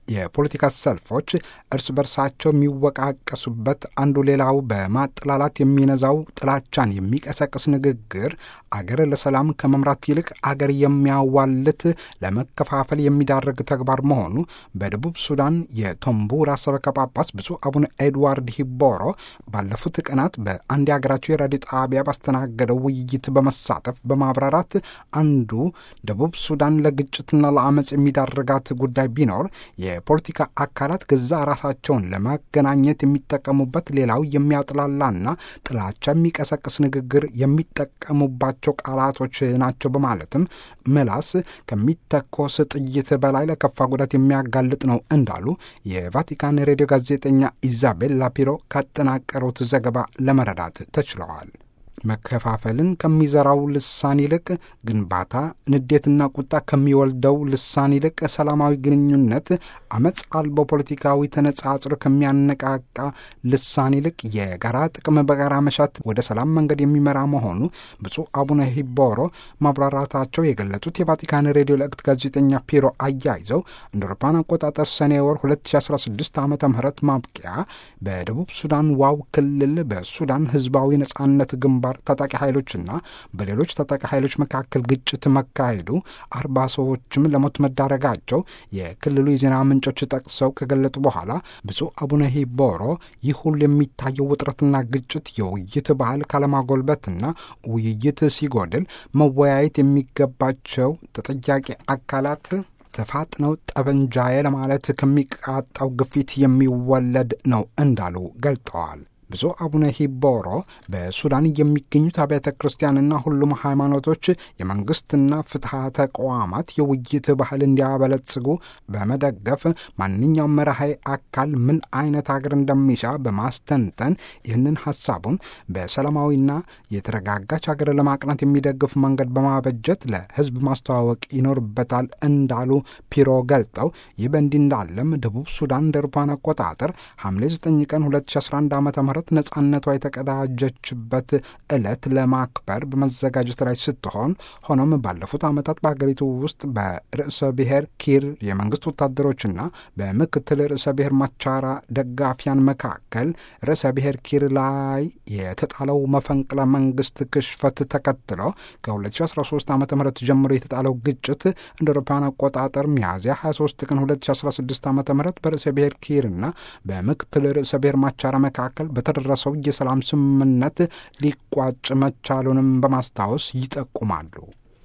የፖለቲካ ሰልፎች እርስ በርሳቸው የሚወቃቀሱበት፣ አንዱ ሌላው በማጥላላት የሚነዛው ጥላቻን የሚቀሰቅስ ንግግር አገር ለሰላም ከመምራት ይልቅ አገር የሚያዋልት ለመከፋፈል የሚዳርግ ተግባር መሆኑ በደቡብ ሱዳን የቶምቡራ ሰበካ ጳጳስ ብፁዕ አቡነ ኤድዋርድ ሂቦሮ ባለፉት ቀናት በአንድ የሀገራቸው የራዲዮ ጣቢያ ባስተናገደው ውይይት በመሳተፍ በማብራራት አንዱ ደቡብ ሱዳን ለግጭትና ለአመፅ የሚዳርጋት ጉዳይ ቢኖር የፖለቲካ አካላት ገዛ ራሳቸውን ለማገናኘት የሚጠቀሙበት ሌላው የሚያጥላላና ጥላቻ የሚቀሰቅስ ንግግር የሚጠቀሙባቸው ቃላቶች ናቸው በማለትም ምላስ ከሚተኮስ ጥይት በላይ ለከፋ ጉዳት የሚያጋልጥ ነው እንዳሉ የቫቲካን ሬዲዮ ጋዜጠኛ ኢዛቤል ላፒሮ ካጠናቀሩት ዘገባ ለመረዳት ተችለዋል። መከፋፈልን ከሚዘራው ልሳን ይልቅ ግንባታ፣ ንዴትና ቁጣ ከሚወልደው ልሳን ይልቅ ሰላማዊ ግንኙነት፣ አመፅ አልቦ ፖለቲካዊ ተነጻጽሮ ከሚያነቃቃ ልሳን ይልቅ የጋራ ጥቅም በጋራ መሻት ወደ ሰላም መንገድ የሚመራ መሆኑ ብፁዕ አቡነ ሂቦሮ ማብራራታቸው የገለጹት የቫቲካን ሬዲዮ ለእክት ጋዜጠኛ ፒሮ አያይዘው እንደ አውሮፓውያን አቆጣጠር ሰኔ ወር 2016 ዓ ም ማብቂያ በደቡብ ሱዳን ዋው ክልል በሱዳን ህዝባዊ ነጻነት ግንባር ታጣቂ ኃይሎችና በሌሎች ታጣቂ ኃይሎች መካከል ግጭት መካሄዱ አርባ ሰዎችም ለሞት መዳረጋቸው የክልሉ የዜና ምንጮች ጠቅሰው ከገለጡ በኋላ ብፁዕ አቡነ ሂቦሮ ይህ ሁሉ የሚታየው ውጥረትና ግጭት የውይይት ባህል ካለማጎልበትና ውይይት ሲጎድል መወያየት የሚገባቸው ተጠያቂ አካላት ተፋጥነው ጠበንጃዬ ለማለት ከሚቃጣው ግፊት የሚወለድ ነው እንዳሉ ገልጠዋል። ብፁዕ አቡነ ሂቦሮ በሱዳን የሚገኙት አብያተ ክርስቲያንና ሁሉም ሃይማኖቶች የመንግስትና ፍትሐ ተቋማት የውይይት ባህል እንዲያበለጽጉ በመደገፍ ማንኛውም መራሃይ አካል ምን አይነት ሀገር እንደሚሻ በማስተንተን ይህንን ሀሳቡን በሰላማዊና የተረጋጋች ሀገር ለማቅናት የሚደግፍ መንገድ በማበጀት ለሕዝብ ማስተዋወቅ ይኖርበታል እንዳሉ ፒሮ ገልጠው ይህ በእንዲህ እንዳለም ደቡብ ሱዳን እንደ አውሮፓውያን አቆጣጠር ሐምሌ 9 ቀን 2011 ዓ ም ነጻነቷ የተቀዳጀችበት ዕለት ለማክበር በመዘጋጀት ላይ ስትሆን ሆኖም ባለፉት ዓመታት በሀገሪቱ ውስጥ በርዕሰ ብሔር ኪር የመንግስት ወታደሮችና በምክትል ርዕሰ ብሔር ማቻራ ደጋፊያን መካከል ርዕሰ ብሔር ኪር ላይ የተጣለው መፈንቅለ መንግስት ክሽፈት ተከትሎ ከ2013 ዓ ም ጀምሮ የተጣለው ግጭት እንደ አውሮፓውያን አቆጣጠር ሚያዝያ 23 ቀን 2016 ዓ ም በርዕሰ ብሔር ኪርና በምክትል ርዕሰ ብሔር ማቻራ መካከል በተደረሰው የሰላም ስምምነት ሊቋጭ መቻሉንም በማስታወስ ይጠቁማሉ።